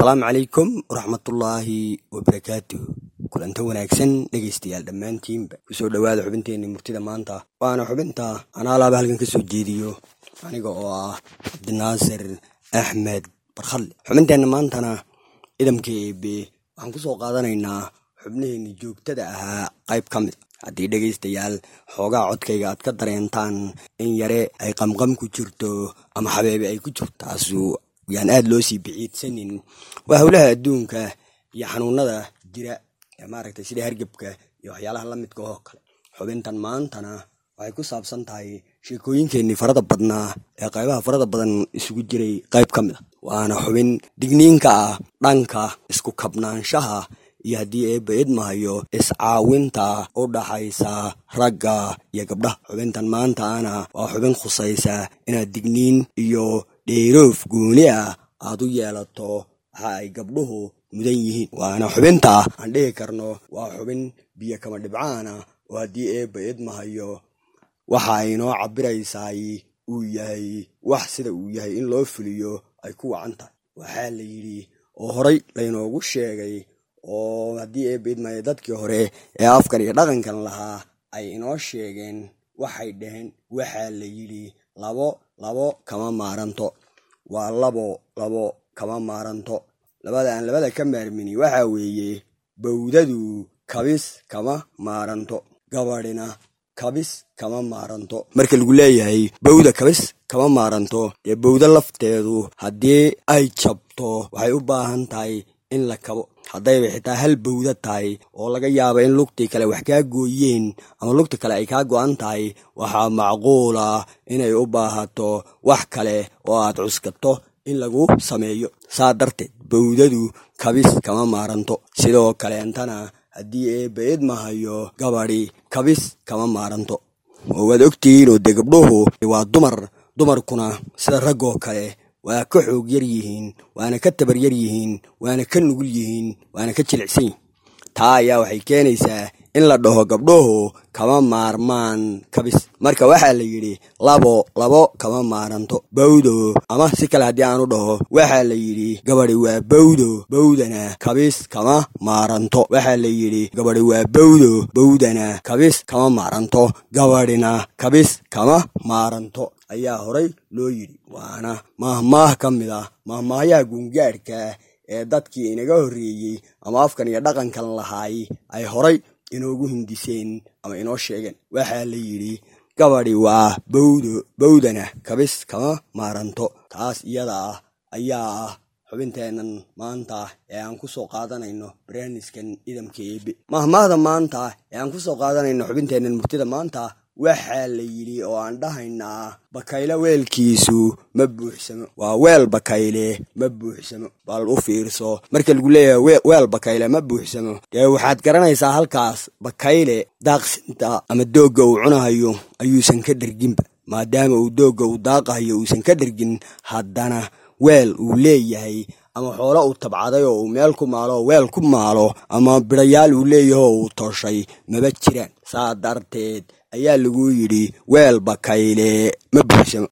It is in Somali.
asalaamu calaykum waraxmatullaahi wabarakaatu kulanta wanaagsan dhegaystayaal dhammaantiinba kusoo dhowaada xubinteenii murtida maanta waana xubinta anaalaaba halkan ka soo jeediyo aniga oo ah cabdinaasir axmed barkhadle xubinteenna maantana idamka eebe waxaan kusoo qaadanaynaa xubnaheenni joogtada ahaa qayb ka mid haddii dhegaystayaal xoogaa codkayga aad ka dareentaan in yare ay qamqam ku jirto ama xabeebe ay ku jirto taasu yaan aada loo sii biciidsanin waa howlaha adduunka iyo xanuunada jira ee maaragtay sida hargebka iyo waxyaalaha la midka oo kale xubintan maantana waxay ku saabsan tahay sheekooyinkeennii farada badnaa ee qaybaha farada badan isugu jiray qayb ka mid a waana xubin digniinka ah dhanka isku kabnaanshaha iyo haddii eebba idmahayo iscaawinta u dhaxaysa ragga iyo gabdhaha xubintan maantaana waa xubin khusaysa inaad digniin iyo dheeroof gooni ah aad u yeelato waxa ay gabdhuhu mudan yihiin waana xubinta aan dhihi karno waa xubin biyo kama dhibcaana oo haddii eebba idmahayo waxa ay noo cabiraysaay uu yahay wax sida uu yahay in loo fuliyo ay ku wacan tahay waxaa la yidhi oo horay laynoogu sheegay oo haddii eebba idmahayo dadkii hore ee afkan iyo dhaqankan lahaa ay inoo sheegeen waxay dhaheen waxaa la yidhi labo labo kama maaranto waa labo labo kama maaranto labada aan labada ka maarmini waxaa weeye bawdadu kabis kama maaranto gabadhina kabis kama maaranto marka lagu leeyahay bawda kabis kama maaranto dee bawdo lafteedu haddii ay jabto waxay u baahan tahay in la kabo haddayba xitaa hal bawda tahay oo laga yaabo in lugtii kale wax kaa gooyeen ama lugta kale ay kaa go-an tahay waxaa macquula inay u baahato wax kale oo aad cuskato in lagu sameeyo saa darteed bawdadu kabis kama maaranto sidoo kaleentana haddii eebba idmahayo gabadhi kabis kama maaranto oo waad ogtihiin oo dee gabdhuhu waa dumar dumarkuna sida raggoo kale waa ka xoog yar yihiin waana ka tabar yar yihiin waana ka nugul yihiin waana ka jilicsan yihiin taa ayaa waxay keenaysaa in la dhaho gabdhuhu kama maarmaan kabis marka waxaa la yidhi labo labo kama maaranto bawdo ama si kale haddii aan u dhaho waxaa la yidhi gabadhi waa bawdo bawdana kabis kama maaranto waxaa la yidhi gabadhi waa bawdo bawdana kabis kama maaranto gabadhina kabis kama maaranto ayaa horay loo yidhi waana maahmaah ka mid ah maahmaahyaha guungaadhka ee dadkii inaga horreeyey ama afkan iyo dhaqankan lahaay ay horay inoogu hindiseen ama inoo sheegeen waxaa la yidhi gabadhi waa bawdo bawdana kabis kama maaranto taas iyada ah ayaa ah xubinteennan maanta ee aan ku soo qaadanayno barnaamijkan idamka eebe mahmaahda maanta ee aan ku soo qaadanayno xubinteennan murtida maanta waxaa la yidhi oo aan dhahaynaa bakayle weelkiisu ma buuxsamo waa weel bakayle ma buuxsamo bal u fiirso marka lagu leeyahay weel bakayle ma buuxsamo dee waxaad garanaysaa halkaas bakayle daaqsinta ama doogga uu cunahayo ayuusan ka dherginba maadaama uu doogga uu daaqahayo uusan ka dhergin haddana weel uu leeyahay ama xoolo uu tabcaday oo uu meel ku maalo oo weel ku maalo ama bidhayaal uu leeyahay oo uu toshay maba jiraan saa darteed ayaa lagu yidhi weel bakayle ma buuxsamo